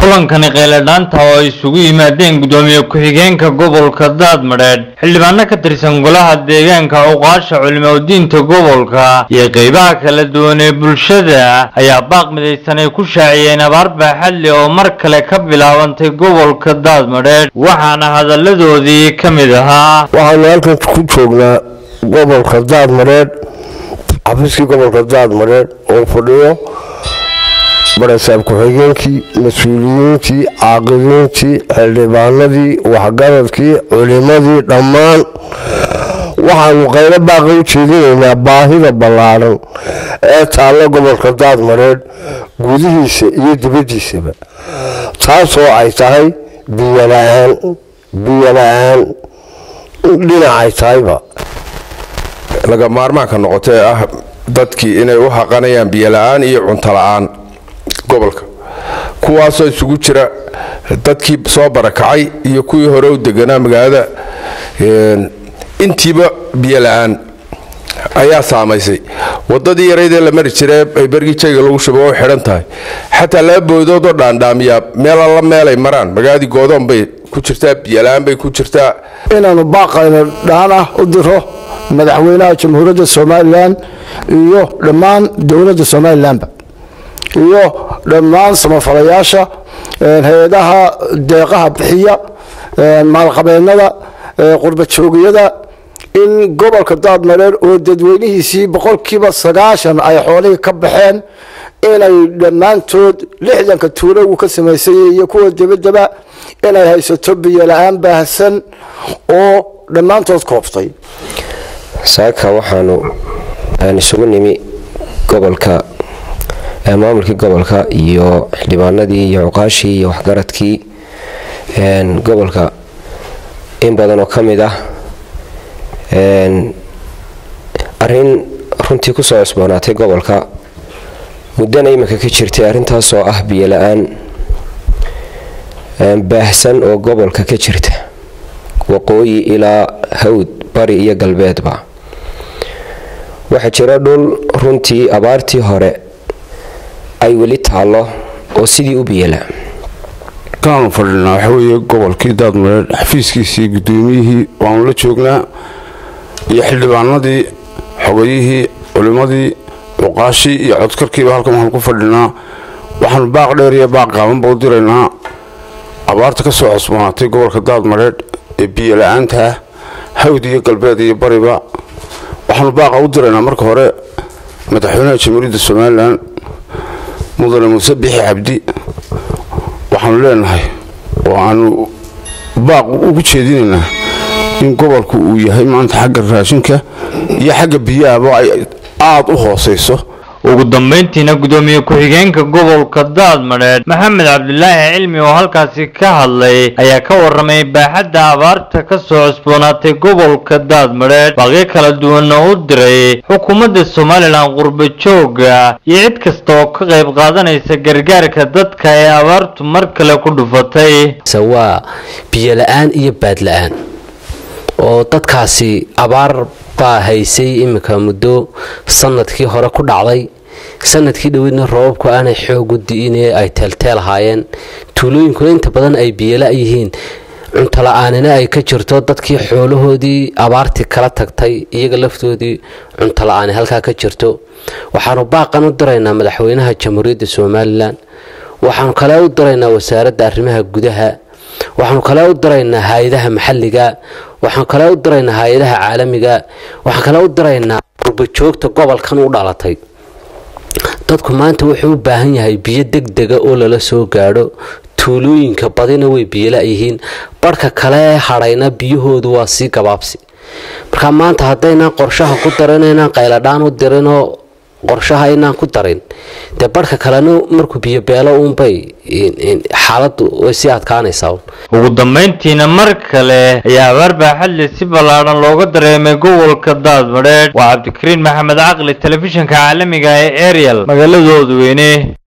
kulankani qayladhaanta oo ay isugu yimaadeen gudoomiye ku-xigeenka gobolka daadmadheedh xildhibaano ka tirsan golaha deegaanka uqaasha culimadiinta gobolka iyo qeybaha kala duwan ee bulshada ayaa baaq midaysan ay ku shaaciyeen abaar baaxadle oo mar kale ka bilaabantay gobolka daadmadheedh waxaana hadalladoodii ka mid ahaa waxaanu halkan ku joognaa gobolka daadmadheedh xafiiskii gobolka daadmadheedh oo fadhiyo barasaab ku-xigeenkii mas-uuliyiintii caaqiliintii xildhibaanadii waxgaradkii culimadii dhammaan waxaanu qaylo baaqa u jeedinaynaa baahida ballaadhan ee taalla gobolka daadmareedh gudihiisa iyo dibaddiisaba taasoo ay tahay biyola-aan biyola-aan dhinacay tahayba laga maarmaanka noqotee ah dadkii inay u haqanayaan biyola-aan iyo cunto la-aan gobolka kuwaasoo isugu jira dadkii soo barakacay iyo kuwii hore u deganaa magaalada intiiba biyola-aan ayaa saamaysay wadadii yaraydee la mari jire ay bergii jayga lagu shubo oo xidhan tahay xataa laba boodoodoo dhaandhaamiyaa meel alla meelay maraan magaaladii goodoon bay ku jirtaa biyola-aan bay ku jirtaa inaanu baaqayno dhaan ah u diro madaxweynaha jamhuuriyadda somalilan iyo dhammaan dowladda somalilanba iyo dhammaan samafalayaasha hay-adaha deeqaha bixiya maalqabeennada qurbajoogiyada in gobolka daadmareer oo dadweynihiisii boqolkiiba sagaashan ay xoolihii ka baxeen inay dhammaantood lixdanka tuulo uu ka samaysayay iyo kuwa debadaba inay haysato biyola-aan baahsan oo dhammaantood kooftay saaka waxaanu isugu nimi gobolka maamulkii gobolka iyo xildhibaanadii iyo cuqaashii iyo waxgaradkii gobolka in badan oo ka mid ah arin runtii kusoo cusboonaatay gobolka muddana iminka ka jirtay arrintaasoo ah biyola-aan baahsan oo gobolka ka jirta waqooyi ilaa hawd bari iyo galbeedba waxaa jira dhul runtii abaartii hore ay weli taallo oo sidii u biyala kaanu fadhinaa waxa weeye gobolkii daadmareed xafiiskiisii gudoomiyihii waanu la joognaa iyo xildhibaanadii xogayihii culimmadii cuqaashii iyo codkarkiiba halkan waxaanu ku fadhinaa waxaanu baaq dheer iyo baaq qaabanba u diraynaa abaarta ka soo cosboonaatay gobolka daadmareedh ee biyola-aanta ah hawd iyo galbeed iyo bariba waxaanu baaqa u diraynaa marka hore madaxweynaha jamhuuriyadda somalilan mudane muuse bixi cabdi waxaanu leenahay oo aanu baaq ugu jeedinaynaa in gobolku uu yahay maanta xagga raashinka iyo xagga biyahaba ay aada u hoosayso ugu dambayntiina gudoomiye ku-xigeenka gobolka daadmadheedh maxamed cabdilaahi cilmi oo halkaasi ka hadlay ayaa ka waramay baaxadda abaarta ka soo cusboonaatay gobolka daadmadheedh baaqyo kala duwanna u diray xukuumadda somalilan qurba jooga iyo cid kasta oo ka qayb qaadanaysa gargaarka dadka ee abaartu mar kale ku dhufatay waa biyola-aan iyo baadla-aan oo dadkaasi abaar baa haysay iminka muddo sanadkii hore ku dhacday sanadkii dhoweydna roobabku aanay xoogu di'ine ay teelteel ahaayeen tuulooyinkuna inta badan ay biyala yihiin cuntola-aanina ay ka jirto dadkii xoolahoodii abaartii kala tagtay iyaga laftoodii cuntola-aani halkaa ka jirto waxaanu baaqan u diraynaa madaxweynaha jamhuuriyadda somalilan waxaanu kale u diraynaa wasaaradda arrimaha gudaha waxaanu kale u diraynaa hay-adaha maxalliga waxaan kale u diraynaa hay-adaha caalamiga waxaan kale u diraynaa qurbajoogta gobolkan u dhalatay dadku maanta wuxuu u baahan yahay biyo degdega oo lala soo gaadho tuulooyinka badina way biyola yihiin barhka kale ee hadhayna biyahoodu waa sii gabaabsi marka maanta haddaynaan qorshaha ku darin inaan qayladhaan u dirinoo qorshaha inaan ku darin dee barhka kalena markuu biyobeelo uunbay xaaladu way sii adkaanaysaa ugu dambayntiina mar kale ayaa abaar baaxadle si ballaadhan looga dareemay gobolka daadmadheedh waa cabdikariin maxamed caqli telefishinka caalamiga ee ariel magaaladooda weyne